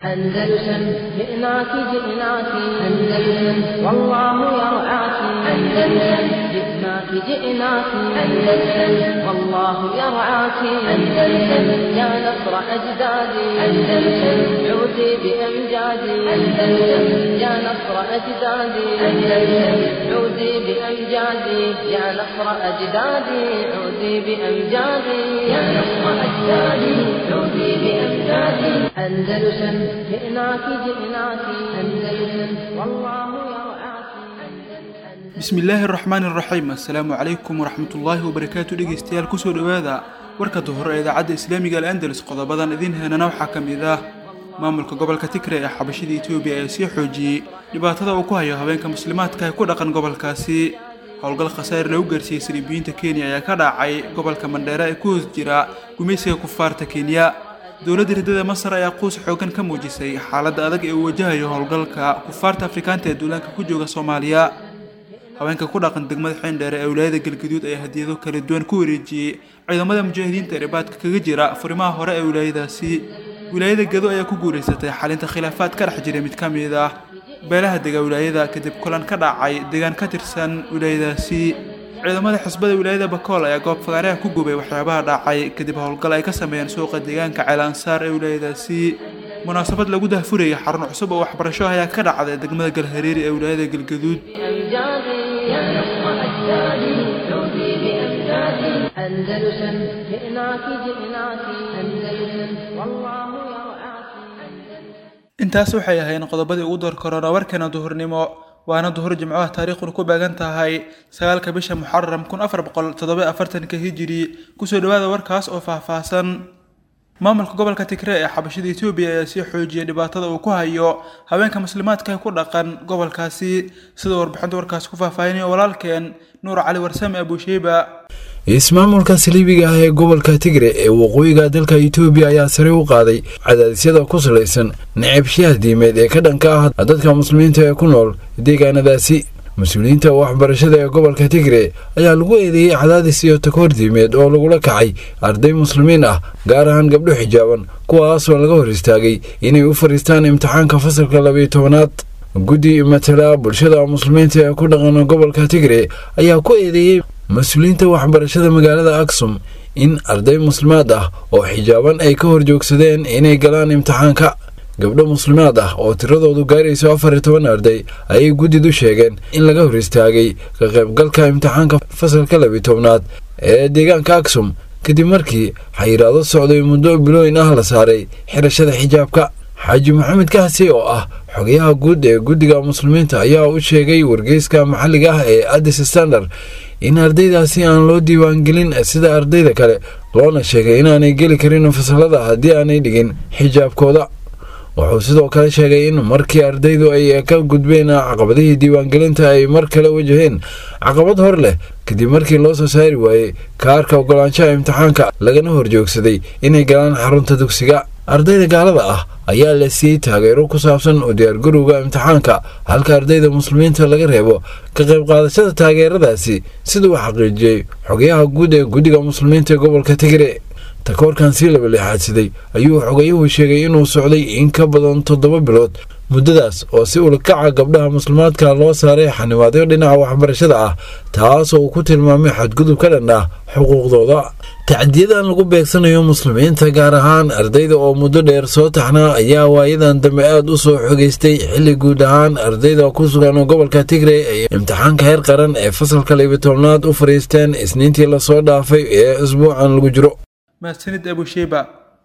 أندلسن جئناك جئناك أندلسن والله يرعاك أندلسن جئناك جئناك أندلسن والله يرعاك أندلسن يا نصر أجدادي أندلسن عودي بأمجادي أندلسن يا نصر أجدادي أندلسن عودي بأمجادي يا نصر أجدادي عودي بأمجادي يا نصر أجدادي عودي بأمجادي أندلسن جئناك جئناك أندلسن والله يرعاك bismillaahi araxmaani araxiim assalaamu calaykum waraxmatullaahi wabarakaatu dhegeystayaal kusoo dhowaada warkada hore ee idaacadda islaamiga al'andalus qodobadan idiin heenana waxaa ka mid ah maamulka gobolka tigre ee xabashida etoobiya ee sii xoojiyey dhibaatada uu ku hayo haweenka muslimaadka ee ku dhaqan gobolkaasi howlgal khasaar lagu gaarsiiyey saliibiyiinta kenya ayaa ka dhacay gobolka mandheere ee ku hoos jira gumaysiga kufaarta kenya dowladda riddada masar ayaa quus xoogan ka muujisay xaaladda adag ee uu wajahayo howlgalka kufaarta afrikaanta ee duulaanka ku jooga soomaaliya haweenka ku dhaqan degmada xeendheere ee wilaayada galgaduud ayaa hadiyado kala duwan ku wareejiyey ciidamada mujaahidiinta ee ribaadka kaga jira furimaha hore ee wilaayadaasi wilaayada gedo ayaa ku guulaysatay xalinta khilaafaad ka dhex jiray mid ka mid ah beelaha dega wilaayada kadib kulan ka dhacay deegaan ka tirsan wilaayadaasi ciidamada xisbada wilaayada bakool ayaa goob fagaareha ku gubay waxyaabaha dhacay kadib howlgal ay ka sameeyeen suuqa deegaanka ceelansaar ee wilaayadaasi munaasabad lagu dahfurayay xarun cusub oo waxbarasho ayaa ka dhacday degmada galhareeri ee wilaayada galgaduud بأمجادي يا نصر أجدادي عودي بأمجادي أندلسن جئناك جئناك أندلسن والله يرعاك intaas waxay ahayn qodobadii ugu door korona warkeena duhurnimo waana duhur jimcaha taariikhuna ku beegan tahay sagaalka bisha muxaram kun afar boqol toddoba afartanka hijiri kusoo dhawaada warkaas oo faahfaahsan maamulka gobolka tigre ee xabashida etoobiya ayaa sii xoojiyay dhibaatada uu ku hayo haweenka muslimaadka ee ku dhaqan gobolkaasi sida warbixinta warkaasi ku faahfaahinaya walaalkeen nuur cali warsame abusheyba ismaamulka saliibiga ah ee gobolka tigre ee waqooyiga dalka itoobiya ayaa sare u qaaday cadaadisyada ku salaysan naceebshiyaha diimeed ee ka dhanka ah dadka muslimiinta ee ku nool deegaanadaasi mas-uuliyiinta waxbarashada ee gobolka tigre ayaa lagu eedeeyey cadaadis iyo takoor diimeed oo lagula kacay arday muslimiin ah gaar ahaan gabdho xijaaban kuwaasoo laga hor istaagay inay u fadhiistaan imtixaanka fasalka labiyo tobanaad guddi matala bulshada muslimiinta ee ku dhaqan gobolka tigre ayaa ku eedeeyey mas-uuliyiinta waxbarashada magaalada aksum in arday muslimaad ah oo xijaaban ay ka hor joogsadeen inay galaan imtixaanka gabdho muslimaad ah oo tiradoodu gaarayso afar iyo toban arday ayay guddidu sheegeen in laga hor istaagay ka qaybgalka imtixaanka fasalka labiyo tobnaad ee deegaanka aksum kadib markii xayiraado socday muddo bilooyin ah la saaray xirashada xijaabka xaaji maxamed kahsi oo ah xogayaha guud ee guddiga muslimiinta ayaa u sheegay wargeyska maxalliga ah ee addis standard in ardaydaasi aan loo diiwaangelin sida ardayda kale loona sheegay inaanay geli karin fasalada haddii aanay dhigin xijaabkooda wuxuu sidoo kale sheegay in markii ardaydu ay ka gudbeen caqabadihii diiwaangelinta ay mar kale wajaheen caqabad hor leh kadib markii loo soo saari waayey kaarka ogolaanshaha imtixaanka lagana horjoogsaday inay galaan xarunta dugsiga ardayda gaalada ah ayaa la siiyey taageero ku saabsan u diyaargarowga imtixaanka halka ardayda muslimiinta laga reebo ka qayb qaadashada taageeradaasi siduu xaqiijiyey xogayaha guud ee guddiga muslimiinta ee gobolka tigre takoorkan sii laba leexaadsaday ayuu xogayuhu sheegay inuu socday in ka badan toddoba bilood muddadaas oo si ulakaca gabdhaha muslimaadka loo saaray xanimaadyo dhinaca waxbarashada ah taasoo uu ku tilmaamay xadgudub ka dhan ah xuquuqdooda tacdiyadan lagu beegsanayo muslimiinta gaar ahaan ardayda oo muddo dheer soo taxnaa ayaa waayadan dambe aada u soo xogeystay xilli guud ahaan ardayda ku sugan gobolka tigre ay imtixaanka heer qaran ee fasalka labiyo tobnaad u fadhiisteen isniintii lasoo dhaafay ee isbuucan lagu jiro mahadsanid abusheyba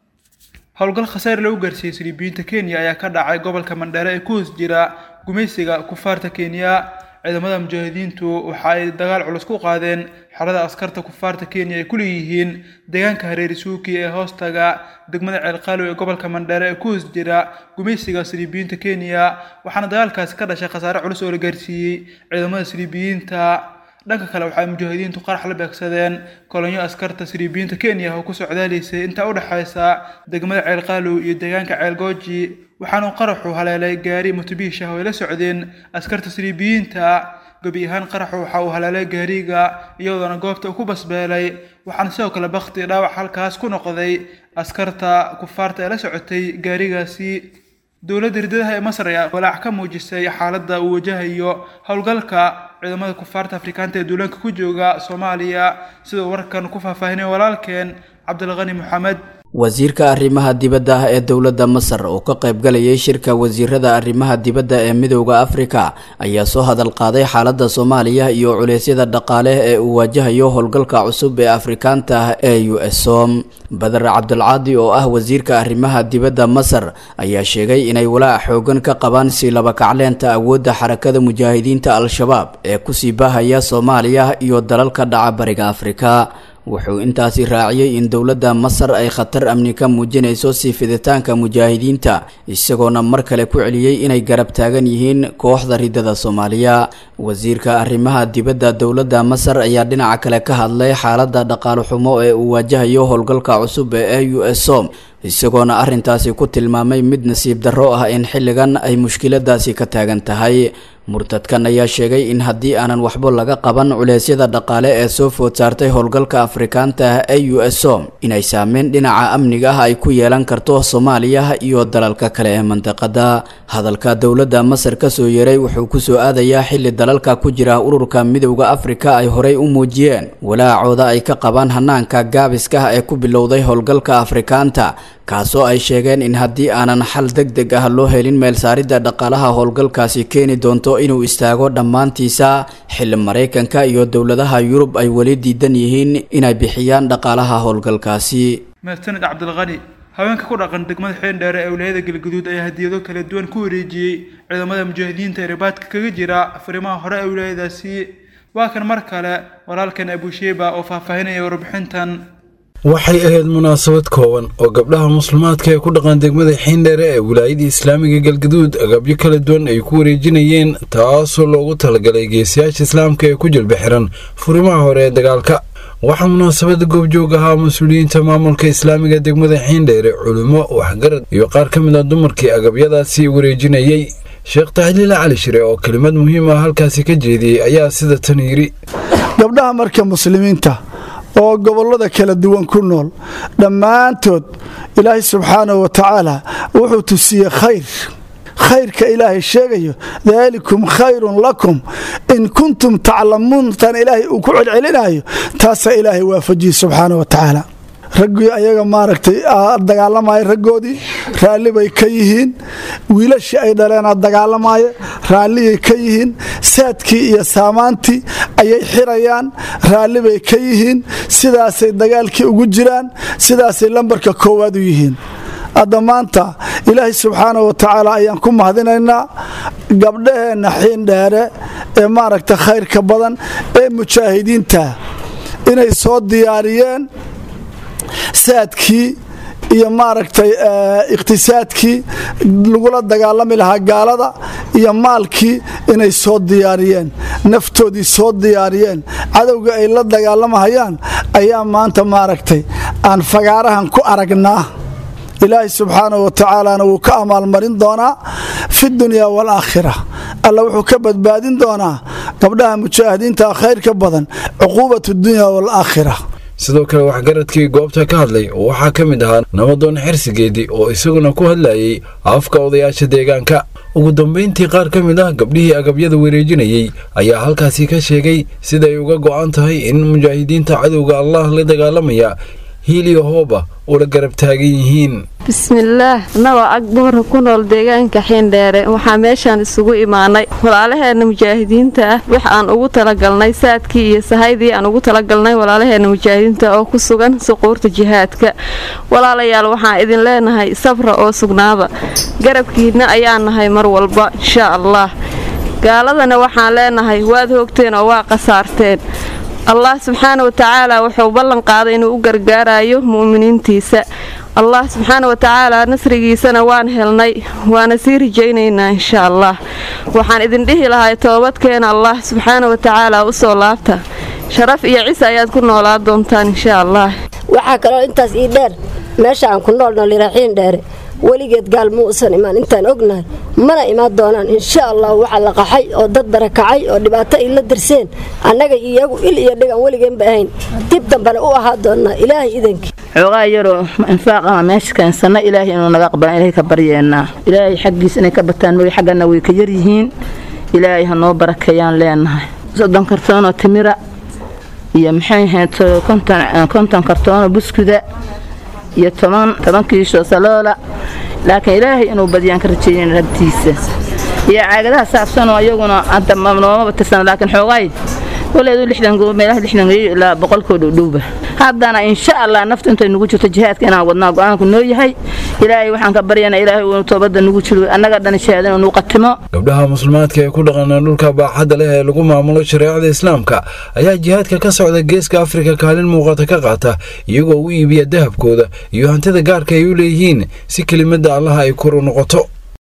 howlgal khasaar lagu gaarsiiyey saliibiyiinta kenya ayaa ka dhacay gobolka mandheere ee ku hoos jira gumaysiga kufaarta kenya ciidamada mujaahidiintu waxa ay dagaal culus ku qaadeen xerada askarta kufaarta kenya ay ku leeyihiin deegaanka hareeri suuki ee hoostaga degmada ceelqaalow ee gobolka mandheere ee ku hoos jira gumaysiga saliibiyiinta kenya waxaana dagaalkaasi ka dhashay khasaare culus oo la gaarsiiyey ciidamada saliibiyiinta dhanka kale waxay mujaahidiintu qarax la beegsadeen kolonyo askarta saliibiyiinta kenya oo ku socdaalaysay inta u dhexaysa degmada ceelqaalow iyo deegaanka ceelgooji waxaanu qaraxu haleelay gaari mutubiisha oo ay la socdeen askarta saliibiyiinta gebi ahaan qaraxu waxa uu haleelay gaariga iyadoona goobta uu ku basbeelay waxaana sidoo kale bakti dhaawac halkaas ku noqday askarta kufaarta ee la socotay gaarigaasi dowladda hirdadaha ee masar ayaa walaac ka muujisay xaaladda uu wajahayo howlgalka ciidamada kufaarta afrikaanta ee duulaanka ku jooga soomaaliya sidoo warkan ku faahfaahinay walaalkeen cabdilqani maxamed wasiirka arrimaha dibadda ah ee dowladda masar oo ka qaybgalayay shirka wasiirada arrimaha dibadda ee midowda afrika ayaa soo hadal qaaday xaaladda soomaaliya iyo culeysyada dhaqaale ee uu waajahayo howlgalka cusub ee afrikaanta ah ee u s som badar cabdulcaadi oo ah wasiirka arrimaha dibadda masar ayaa sheegay inay walaac xoogan ka qabaan si labakacleenta awoodda xarakada mujaahidiinta al-shabaab ee kusii baahaya soomaaliya iyo dalalka dhaca bariga afrika wuxuu intaasi raaciyey in dowladda masar ay khatar amni ka muujinayso sii fiditaanka mujaahidiinta isagoona mar kale ku celiyey inay garab taagan yihiin kooxda ridada soomaaliya wasiirka arrimaha dibadda dowladda masar ayaa dhinaca kale ka hadlay xaaladda dhaqaale xumo ee uu waajahayo howlgalka cusub ee u s som isagoona arrintaasi ku tilmaamay mid nasiib darro ah in xilligan ay mushkiladaasi ka taagan tahay murtadkan ayaa sheegay in haddii aanan waxba laga qaban culeysyada dhaqaale ee soo food saartay howlgalka afrikaanta ah ee u s som inay saameyn dhinaca amniga ah ay ku yeelan karto soomaaliya iyo dalalka kale ee mandiqada hadalka dowladda masar kasoo yeeray wuxuu kusoo aadayaa xilli dalalka ku jira ururka midowda afrika ay horey u muujiyeen walaacooda ay ka qabaan hanaanka gaabiska ah ee ku bilowday howlgalka afrikaanta kaasoo ay sheegeen in haddii aanan xal deg deg ah loo helin meel saaridda dhaqaalaha howlgalkaasi keeni doonto inuu istaago dhammaantiisa xilli maraykanka iyo dowladaha yurub ay weli diidan yihiin inay bixiyaan dhaqaalaha howlgalkaasi mahadsanid cabdilqani haweenka ku dhaqan degmada xeendheere ee wilaayada galgaduud ayaa hadiyado kala duwan ku wareejiyey ciidamada mujaahidiinta ee ribaadka kaga jira fariimaha hore ee wilaayadaasi waa kan mar kale walaalkan abusheeba oo faahfaahinaya warbixintan waxay ahayd munaasabad kooban oo gabdhaha muslimaadka ee ku dhaqan degmada xiindheere ee wilaayada islaamiga galgaduud agabyo kala duwan ay ku wareejinayeen taasoo loogu talagalay geesiyaasha islaamka ee ku jilba xiran furimaha hore ee dagaalka waxaa munaasabada goobjoog ahaa mas-uuliyiinta maamulka islaamiga degmada xiindheere culimo waxgarad iyo qaar ka mid a dumarkii agabyadaasi wareejinayey sheekh taxliile cali shire oo kelimad muhiim ah halkaasi ka jeediyey ayaa sida tan yidhi gabdhaha marka muslimiinta oo gobollada kala duwan ku nool dhammaantood ilaahay subxaanahu wa tacaala wuxuu tusiyey khayr khayrka ilaahay sheegayo daalikum khayrun lakum in kuntum taclamuun tan ilaahay uu ku celcelinayo taasaa ilaahay waafajiyey subxaana wa tacaala raggii ayaga maaragtay dagaalamaya raggoodii raalli bay ka yihiin wiilashii ay dhaleena dagaalamaya raalliyay ka yihiin saadkii iyo saamaantii ayay xirayaan raalli bay ka yihiin sidaasay dagaalkii ugu jiraan sidaasay lambarka koowaad u yihiin hadda maanta ilaahay subxaana wa tacaala ayaan ku mahadinaynaa gabdhaheenna xiindheere ee maaragta khayrka badan ee mujaahidiinta inay soo diyaariyeen saadkii iyo maaragtay iqhtisaadkii lagula dagaalami lahaa gaalada iyo maalkii inay soo diyaariyeen naftoodii soo diyaariyeen cadowga ay la dagaalamahayaan ayaa maanta maaragtay aan fagaarahan ku aragnaa ilaahay subxaanahu wa tacaalana wuu ka amaalmarin doonaa fi dunyaa waalaakhira alla wuxuu ka badbaadin doonaa gabdhaha mujaahidiinta khayrka badan cuquubat dunya waalaakhira sidoo kale waxgaradkii goobta ka hadlay waxaa ka mid ahaa nabadoon xersigeedii oo isaguna ku hadlayay afka odayaasha deegaanka ugu dambayntii qaar ka mid ah gabdhihii agabyada wareejinayey ayaa halkaasi ka sheegay siday uga go'an tahay in mujaahidiinta cadowga allah la dagaalamaya hiil iyo hooba ula garab taagan yihiin bismillaah annagoo ag dumarka ku nool deegaanka xiindheere waxaa meeshaan isugu imaanay walaalaheenna mujaahidiinta ah wax aan ugu talagalnay saadkii iyo sahaydii aan ugu talagalnay walaalaheenna mujaahidiinta oo ku sugan suquurta jihaadka walaalayaal waxaan idin leenahay sabra oo sugnaaba garabkiinna ayaa nahay mar walba inshaa allah gaaladana waxaan leenahay waad hoogteen oo waa khasaarteen allah subxaana wa tacaala wuxuu ballan qaaday inuu u gargaarayo mu'miniintiisa allah subxaana wa tacaala nasrigiisana waan helnay waana sii rajaynaynaa insha allah waxaan idin dhihi lahay toobadkeena allah subxaana wa tacaala u soo laabta sharaf iyo cis ayaad ku noolaa doontaan insha allah waxaa kaloo intaas ii dheer meesha aan ku noolno liraxiin dheere weligeed gaal muusan imaan intaan ognahay mana imaan doonaan insha allah waxaa la qaxay oo dad barakacay oo dhibaato ay la darseen annaga iyagu il iyo dhigan weligeenba ahayn dib dambana u ahaa doonaa ilaahay idankii xoogaa yaroo infaaqama meesha keensana ilaahay inuu naga aqbalan ilaahay ka baryeenaa ilaahay xaggiis inay ka bataan mogi xaggana way ka yaryihiin ilaahay ha noo barakeeyaan leenahay soddon kartoonoo timira iyo maxay ahayd konton kartoonoo buskuda iyo toban toban kiisho saloola laakiin ilaahay inuu badiyaan ka rajeeyen rabtiisa iyo caagadaha saabsanoo iyaguna hadda noomaba tirsan laakiin xoogaay waleedu lixdan meelaha lixdan geeyo ilaa boqolkoo dhowdhowba haddana insha allah naftu intay nugu jirto jihaadka inaan wadnaa go-aanku noo yahay ilaahay waxaan ka baryanaa ilaahay uu toobadda nugu jiro annaga dhan shahaada inuu qatimo gabdhaha muslimaadka ee ku dhaqana dhulka baaxadda leh ee lagu maamulo shareecada islaamka ayaa jihaadka ka socda geeska afrika kaalin muuqata ka qaata iyagoo u iibiya dahabkooda iyo hantida gaarka ay u leeyihiin si kelimada allaha ay kor u noqoto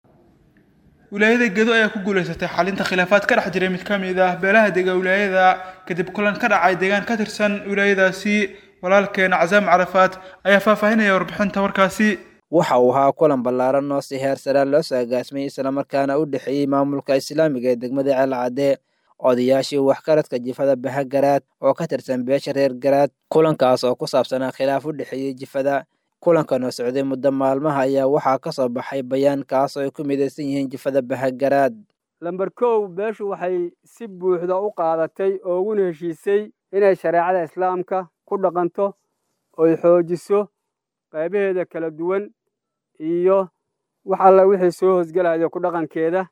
wilaayada gedo ayaa ku guuleysatay xalinta khilaafaad ka dhex jiray mid ka mid ah beelaha dega wilaayada kadib kulan ka dhacay deegaan ka tirsan wilaayadaasi walaalkeena casaam carafaad ayaa faahfaahinaya warbixinta warkaasi waxa uu ahaa kulan ballaaran oo si heer saraan loo soo agaasmay islamarkaana u dhexeeyey maamulka islaamiga ee degmada ceelcadde odayaashii waxkaradka jifada bahagaraad oo ka tirsan beesha reer garaad kulankaas oo ku saabsanaa khilaaf u dhexeeyey jifada kulankan oo socday muddo maalmaha ayaa waxaa ka soo baxay bayaan kaas oo ay ku midaysan yihiin jifada bahagaraad lamber kow beeshu waxay si buuxda u qaadatay oo uguna heshiisay inay shareecada islaamka ku dhaqanto oy xoojiso qaybaheeda kala duwan iyo wax alla wixii soo hosgelaya ku dhaqankeeda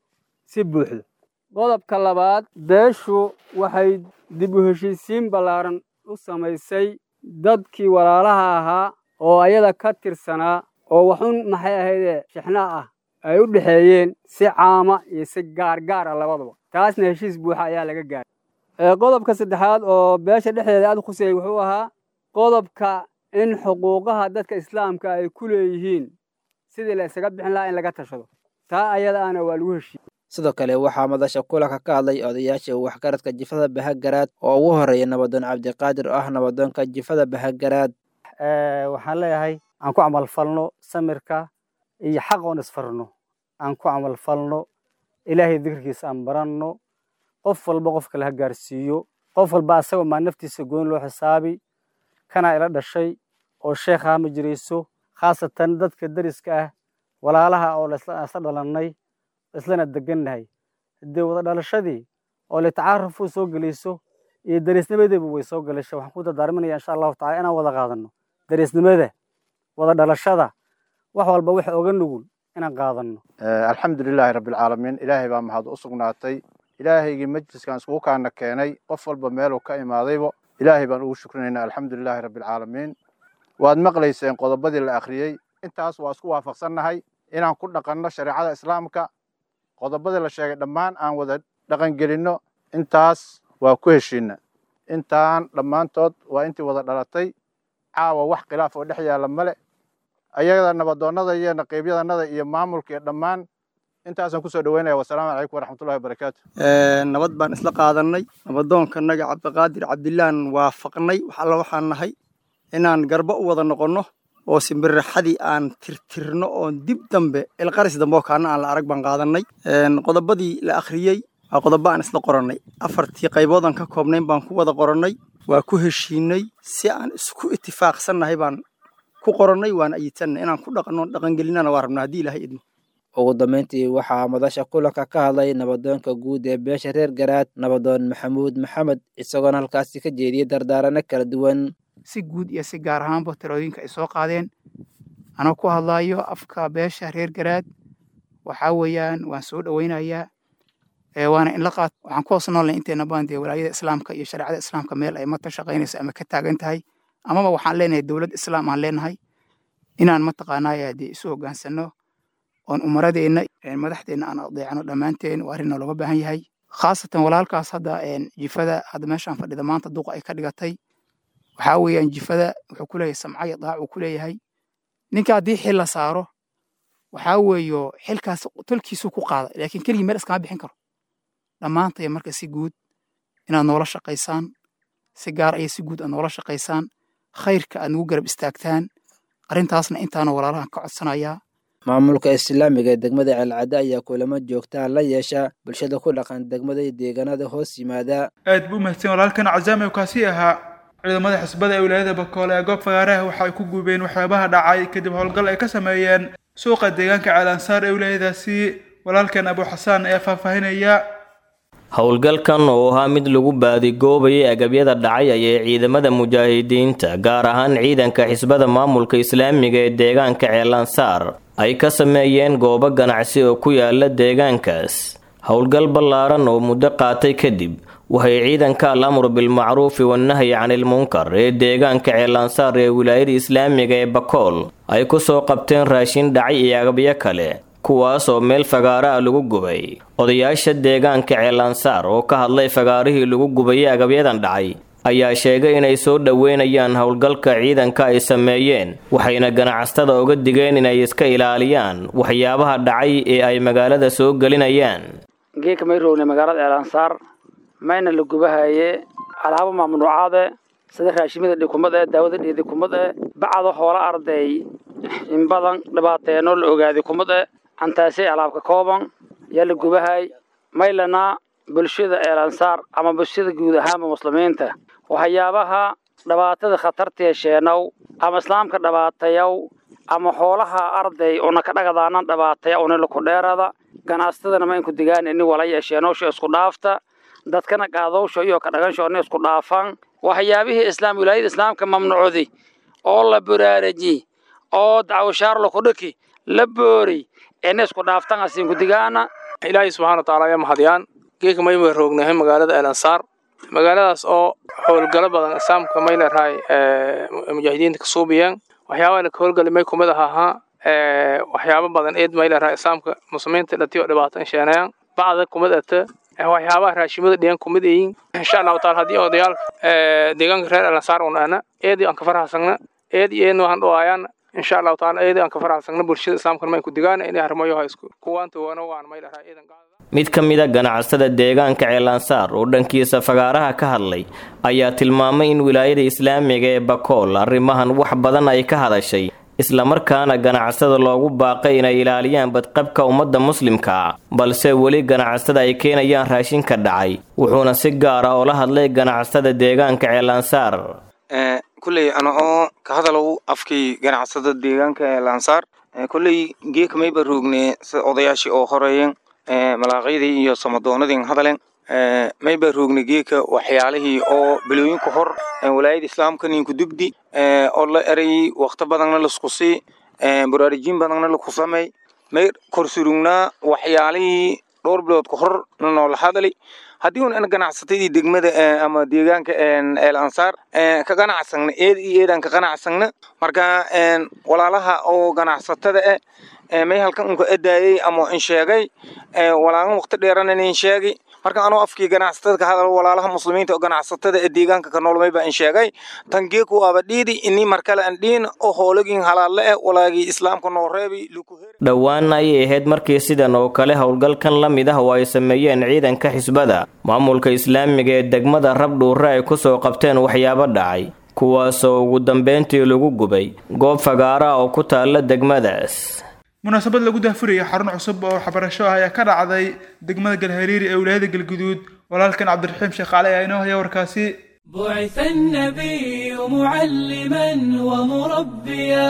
si buuxda qodobka labaad beeshu waxay dib u heshiisiin ballaaran u samaysay dadkii walaalaha ahaa oo ayada ka tirsanaa oo waxun maxay ahaydee shixnaa ah ay u dhexeeyeen si caama iyo si gaargaar ah labadaba taasna heshiis buuxa ayaa laga gaaray qodobka saddexaad oo beesha dhexdeeda aad khusayay wuxuu ahaa qodobka in xuquuqaha dadka islaamka ay ku leeyihiin sidii la isaga bixin lahaa in laga tashado taa ayada ahna waa lagu heshiiyey sidoo kale waxaa madasha kulanka ka hadlay odayaasha waxgaradka jifada bahagaraad oo ugu horreeya nabadoon cabdiqaadir oo ah nabadoonka jifada bahagaraad waxaan leeyahay aan ku camalfalno samirka iyo xaq oon isfarno aan ku camalfalno ilaahay dikirkiisa aan baranno qof walba qof kale ha gaarsiiyo qof walba asagoo maa naftiisa goyn loo xisaabi kanaa ila dhashay oo sheekhaa ma jirayso khaasatan dadka deriska ah walaalaha oo isla dhalannay islana degannahay haddee wada dhalashadii oo litacaarufuu soo gelayso iyo dariisnimadeebu way soo galasha waxaan ku dardaarminaya insha allahu tacala inaan wada qaadanno dariisnimada wada dhalashada wax walba wax oga nugul inaan qaadanno alxamdu lilaahi rabbilcaalamiin ilaahay baa mahad u sugnaatay ilaahaygii majliskan iskugu kaana keenay qof walba meeluu ka imaadaybo ilaahay baan ugu shukrinaynaa alxamdu lilaahi rabbilcaalamiin waad maqlayseen qodobadii la akhriyey intaas waa isku waafaqsannahay inaan ku dhaqanno shareecada islaamka qodobadii la sheegay dhammaan aan wada dhaqangelinno intaas waa ku heshiinna intaan dhammaantood waa intii wada dhalatay caawa wax khilaaf oo dhex yaalla male ayada nabadoonnada iyo naqiibyadanada iyo maamulka iyo dhammaan intaasaan kusoo dhaweynaya wasalaamu calaykum waraxmatullahi wabarakaatu nabad baan isla qaadannay nabadoonkanaga cabdiqaadir cabdillaan waafaqnay wax alla waxaan nahay inaan garbo u wada noqonno oo simbirraxadii aan tirtirno oon dib dambe ilqaris dambe oo kaana aan la arag baan qaadannay qodobadii la akhriyey waa qodobo aan isla qorannay afartii qayboodan ka koobnayn baan ku wada qorannay waa ku heshiinay si aan isku itifaaqsannahay baan ku qorannay waan ayidsannahay inaan ku dhaqanno dhaqangelinana waa rabnaa haddii ilaahay idmo ugu dambayntii waxaa madasha kulanka ka hadlay nabadoonka guud ee beesha reer garaad nabadoon maxamuud maxamed isagoona halkaasi ka jeediyey dardaarano kala duwan si guud iyo si gaar ahaanba talooyinka ay soo qaadeen anoo ku hadlaayo afka beesha reer garaad waxaa weeyaan waan soo dhoweynayaa waana in la qaat waxaan ku hoos noolnay inteena baan dee walaayada islaamka iyo shareecada islaamka meel ay mata shaqaynayso ama ka taagan tahay amaba waxaan leenahay dowlad islaam aan leenahay inaan mataqaanaa dee isu hoggaansanno oon umaradeenna madaxdeenna aan adeecno dhammaanteen waa arrin looga baahan yahay khaasatan walaalkaas hadda jifada hadda meeshaan fadhida maanta duqa ay ka dhigatay waxaa weeyaan jifada wuxuu ku leeyahay samca iyo daac uu ku leeyahay ninka haddii xil la saaro waxaa weeyo xilkaas tolkiisuu ku qaada laakiin keligii meel iskama bixin karo dhammaantaya marka si guud inaad noola shaqaysaan si gaar aya si guud aad noola shaqaysaan khayrka aad nagu garab istaagtaan arrintaasna intaana walaalahan ka codsanayaa maamulka islaamiga ee degmada ceelcadde ayaa kulamo joogtaa la yeesha bulshada ku dhaqan degmada iyo deegaanada hoos yimaada aad buu mahadsan walaalkan cazaame kaasi ahaa ciidamada xisbada ee wilaayada bakoole ee goob fagaaraha waxa ay ku gubeen waxyaabaha dhacay kadib howlgal ay ka sameeyeen suuqa deegaanka ceelansaar ee wilaayadaasi walaalkan abu xasaan ayaa faahfaahinaya howlgalkan oo ahaa mid lagu baadigoobayay agabyada dhacay ayay ciidamada mujaahidiinta gaar ahaan ciidanka xisbada maamulka islaamiga ee deegaanka ceelansaar ay ka sameeyeen goobo ganacsi oo ku yaala deegaankaas howlgal ballaaran oo muddo qaatay kadib waxay ciidanka al amru bilmacruufi wannahyi canilmunkar ee deegaanka ceelansaar ee wilaayada islaamiga ee bakool ay ku soo qabteen raashin dhacay iyo agabyo kale kuwaas oo meel fagaara ah lagu gubay odayaasha deegaanka ceelansaar oo ka hadlay fagaarihii lagu gubayay agabyadan dhacay ayaa sheegay inay soo dhoweynayaan howlgalka ciidanka ay sameeyeen waxayna ganacsatada uga digeen inay iska ilaaliyaan waxyaabaha dhacay ee ay magaalada soo gelinayaan geeka may rogne magaalada ceelansaar mayna la gubahaye alaabo mamnuucaade sida raashimada dhikumad ee daawada dhiidikumad ee bacdo hoola arday in badan dhibaateenoo la ogaaday kumad ee cantaasay alaabka kooban yaa la gubahay maylana bulshada eelansaar ama bulshada guud ahaanba muslimiinta waxyaabaha dhibaatada khatartee sheenow ama islaamka dhibaatayow ama xoolaha arday una ka dhagadaanan dhibaataya unila ku dheerada ganacsatadana ma inku digaan ini walaya sheenowsha isku dhaafta dadkana qaadowsha iyo ka dhagansho ini isku dhaafan waxyaabihii islaam wilaayada islaamka mamnuucdi oo la buraaraji oo dacwashaar lakudhaki la boori ina isku dhaaftan asinku digaana ilaahay subxaana watacaala ayaa mahadiyaan geeka mayma roognahay magaalada eelansaar magaaladaas oo howlgalo badan islaamka mayleerahay mujaahidiinta ka suubiyeen waxyaabaha ka howlgali may kumid ahaa waxyaabo badan eed mayleerahay islaamka muslimiinta dhatiyo dhibaato sheenayaan bacda kumid ata waxyaabaha raashimada dhiyan kumid yihiin insha allahu taala haddii odayaal deegaanka reer eelansaar un ana eedii aan ka farxasagna eed iyo eedna waxaan dhawaayaan insha allahu taala eedii aan ka farxasagna bulshada islaamkana may ku digaana inay arrimayo isku kuwaanta wana waan mayleerahay eedan mid ka mid a ganacsada deegaanka ceelansaar oo dhankiisa fagaaraha ka hadlay ayaa tilmaamay in wilaayada islaamiga ee bakool arrimahan wax badan ay ka hadashay islamarkaana ganacsada loogu baaqay inay ilaaliyaan badqabka ummadda muslimka balse weli ganacsada ay keenayaan raashinka dhacay wuxuuna si gaara oo la hadlay ganacsada deegaanka ceelansaar kulley ana oo ka hadalow afkii ganacsada deegaanka ceelansaar kulley geeka mayba roogne odayaashii oo horeeyeen malaaqaydii iyo samadoonadii hadaleen mayba roogna geeka waxyaalihii oo bilooyinka hor walaayada islaamka ninku dugdi oo la erayay wakti badanna lasku sii baraarujiin badanna laku samey may korsurugnaa waxyaalihii dhowr bilood ka hor nanoola hadalay haddii un ganacsatadii degmada ama deegaanka eel ansaar ka ganacsagna eed iyo eedaan ka ganacsagna marka walaalaha oo ganacsatada eh may halkan unka edaayay ama in sheegay walaalan waqti dheerana in sheegay marka anoo afkii ganacsatada ka hadal walaalaha muslimiinta oo ganacsatada ee deegaanka ka nool mayba in sheegay tan geeku aba dhiidi ini markale aan dhiin oo hoolagin halaalle eh walaagii islaamka noo reebi dhowaan ayay ahayd markii sidan oo kale howlgalkan la mid ah oo ay sameeyeen ciidanka xisbada maamulka islaamiga ee degmada rabdhuure ay ku soo qabteen waxyaabo dhacay kuwaasoo ugu dambeyntii lagu gubay goob fagaara oo ku taalla degmadaas munaasabad lagu daafurayay xarun cusub oo waxbarasho ah ayaa ka dhacday degmada galhariiri ee wilaayada galguduud walaalkan cabdiraxiim sheekh cali ayaa inoo haya warkaasi بعث النبي معلما ومربيا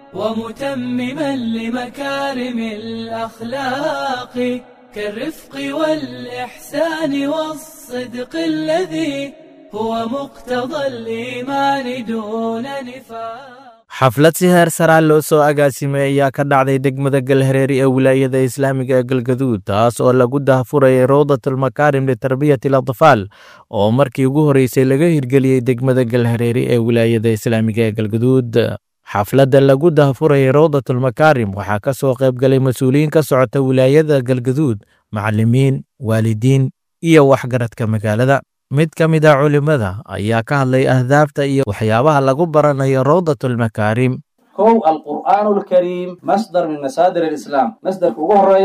ومتمما لمكارم الأخلاق كالرفق والإحسان والصدق الذي هو مقتضى الإيمان دون نفاق xaflad si heer saraa loo soo agaasimay ayaa ka dhacday degmada galhareeri ee wilaayada islaamiga ee galgaduud taas oo lagu daahfurayay rawdatulmakaarim litarbiyati alatfaal oo markii ugu horreysay laga hirgeliyey degmada galhareeri ee wilaayada islaamiga ee galgaduud xafladda lagu daahfurayay rawdatulmakaarim waxaa ka soo qaybgalay mas-uuliyiin ka socota wilaayada galgaduud macallimiin waalidiin iyo waxgaradka magaalada mid ka mid a culimmada ayaa ka hadlay ahdaafta iyo waxyaabaha lagu baranayo rawdatulmakaarim kow alqur'aanu alkariim masdar min masaadir alislaam masdarka ugu horeeya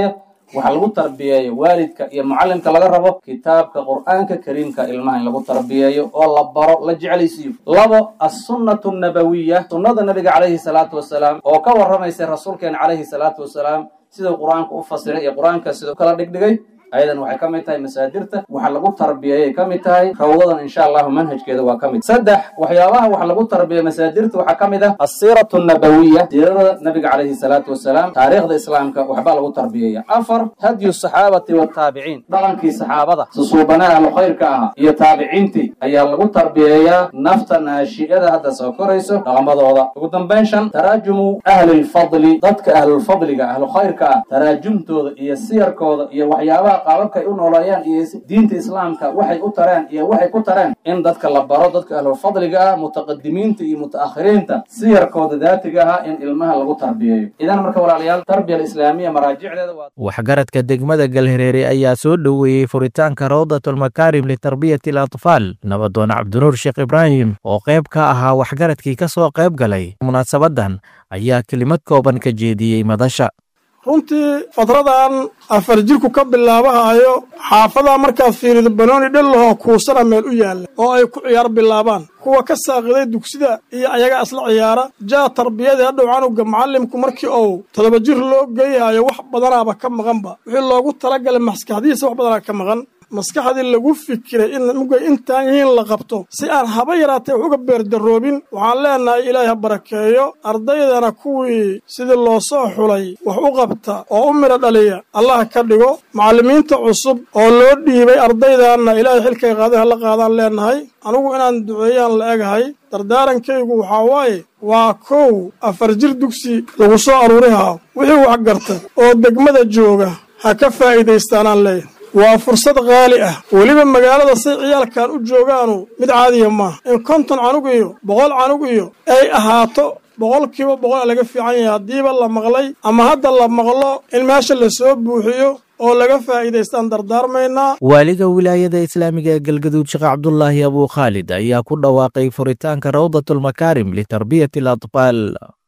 waxaa lagu tarbiyeeyo waalidka iyo mucallimka laga rabo kitaabka qur'aanka kariimka ilmaha in lagu tarbiyeeyo oo la baro la jeclaysiiyo labo assunnatu nabawiya sunnada nabiga calayhi salaatu wasalaam oo ka warramaysa rasuulkeena calayhi salaatu wasalaam siduu qur-aanka u fasiray iyo qur-aanka siduu kala dhigdhigay ayadan waxay ka mid tahay masaadirta waxa lagu tarbiyeeyay ka mid tahay rawdadan insha allahu manhajkeeda waa ka mid saddex waxyaabaha wax lagu tarbiya masaadirta waxaa ka mid ah asiiratu nabawiya siirada nabiga calayhi salaatu wasalaam taariikhda islaamka waxbaa lagu tarbiyeeya afar hadyu saxaabati wataabiciin dhaqankii saxaabada susuubanaha ahlu khayrka ahaa iyo taabiciintii ayaa lagu tarbiyeeyaa nafta naashi'ada hadda soo korayso dhaqamadooda ugu dambayn shan taraajumu ahli lfadli dadka ahlulfadliga ahlu khayrka ah taraajumtooda iyo siyarkooda iyo waxyaabaha qaababka ay u nooleeyaan iyo diinta islaamka waxay u tareen iyo waxay ku tareen in dadka la baro dadka ahlulfadliga ah mutaqadimiinta iyo mutaakhiriinta siyarkooda daatiga ah in ilmaha lagu tarbiyeeyo idan marka walaalayaal tarbiya alislaamiya maraajicdeeda waa waxgaradka degmada galhareere ayaa soo dhoweeyey furitaanka rawdatulmakaarim litarbiyati alatfaal nabadoon cabdinuur sheekh ibraahim oo qayb ka ahaa waxgaradkii ka soo qayb galay munaasabadan ayaa kelimad kooban ka jeediyey madasha runtii fadradan afar jirku ka bilaabahayo xaafadaa markaad fiirido banooni dhellahoo kuusana meel u yaalla oo ay ku ciyaar bilaabaan kuwa ka saaqiday dugsida iyo ayaga isla ciyaara jaa tarbiyadii hadhow canuga macallimku markii uu todoba jir loo geeyahayo wax badanaaba ka maqanba wixii loogu talagalay maskaxdihiisa wax badanaa ka maqan maskaxdii lagu fikiray in mugay intaan yihiin la qabto si aan haba yaraatee wax uga beerdaroobin waxaan leenahay ilaahay ha barakeeyo ardaydana kuwii sidii loo soo xulay wax u qabta oo u midho dhaliya allah ka dhigo macallimiinta cusub oo loo dhiibay ardaydaanna ilaahay xilkay qaaday ha la qaadaan leenahay anigu inaan duceeyaan la egahay dardaarankaygu waxaa waaye waa kow afar jir dugsi lagu soo aruurihaa wixii wax garta oo degmada jooga ha ka faa'iidaystaanaan leeyahay waa fursad qaali ah weliba magaalada say ciyaalkan u joogaanu mid caadiya maaha in konton canug iyo boqol canug iyo ay ahaato boqolkiiba boqol laga fiican yahay haddiiba la maqlay ama hadda la maqlo in meesha la soo buuxiyo oo laga faa'iidaystaan dardaarmaynaa waaliga wilaayada islaamiga ee galgaduud sheekh cabdulaahi abuu khaalid ayaa ku dhawaaqay furitaanka rawdatulmakaarim litarbiyati alatfaal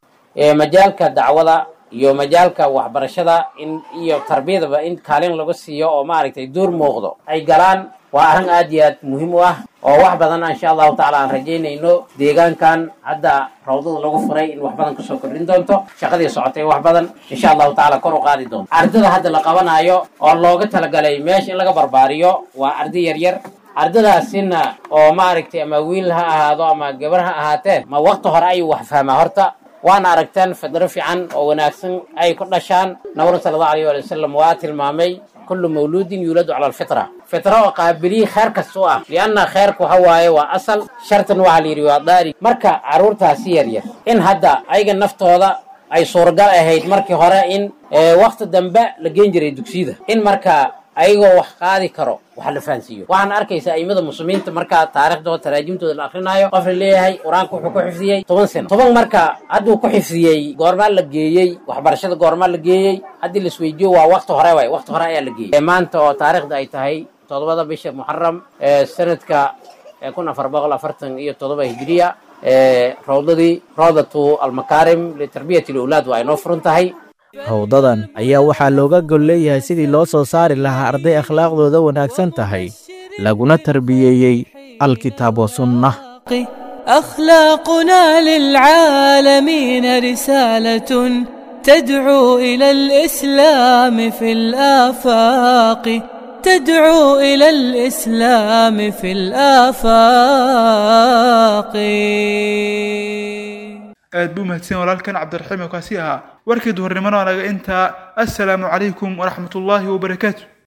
majaalka dacwada iyo majaalka waxbarashada in iyo tarbiyadaba in kaalin lagu siiyo oo maaragtay duur muuqdo ay galaan waa arrin aad iyo aad muhiim u ah oo wax badan insha allahu tacaala aan rajaynayno deegaankan hadda rawdada lagu furay in wax badan kasoo kordhin doonto shaqadii socotay wax badan insha allahu tacaala kor u qaadi doonto ardada hadda la qabanayo oo looga talagalay meesha in laga barbaariyo waa arday yaryar ardadaasina oo maaragtay ama wiil ha ahaado ama gabar ha ahaatee ma wakti hore ayuu wax fahmaa horta waana aragteen fidro fiican oo wanaagsan ay ku dhashaan nabru sala allahu alayh waali wasalam waa tilmaamay kullu mawluudin yuuladu cala alfitra fitra oo qaabiliyi kheer kasta u ah lianna kheerka waxa waaye waa asal shartan waxaa la yidhi waa daari marka carruurtaasi yaryar in hadda ayaga naftooda ay suuragal ahayd markii hore in wakti dambe la geen jiray dugsiyada in marka ayagoo wax qaadi karo wax la fahansiiyo waxaan arkaysaa aimada muslimiinta markaa taariikhdooda taraajimtooda la akrinaayo qof la leeyahay qur-aanka wuxuu ku xifdiyey toban sano toban marka hadduu ku xifdiyey goormaa la geeyey waxbarashada goormaa la geeyey haddii la isweydiiyo waa wakti hore waay wakti hore ayaa la geeyey maanta oo taariikhda ay tahay toddobada bisha muxaram ee sanadka kun afar boqol afartan iyo toddoba hijiriya rawdadii rawdatu almakaarim litarbiyati lawlaad waa inoo furan tahay howdadan ayaa waxaa looga gol leeyahay sidii loo soo saari lahaa arday akhlaaqdooda wanaagsan tahay laguna tarbiyeeyey alkitaab wa sunnah أخلاقنا للعالمين رسالة تدعو إلى الإسلام في الآفاق تدعو إلى الإسلام في الآفاق aad buu mahadsan walaalkan cabdiraxiim oo kaasi ahaa warkii duhurnimona naga intaa assalaamu calaykum waraxmatullaahi wabarakaatu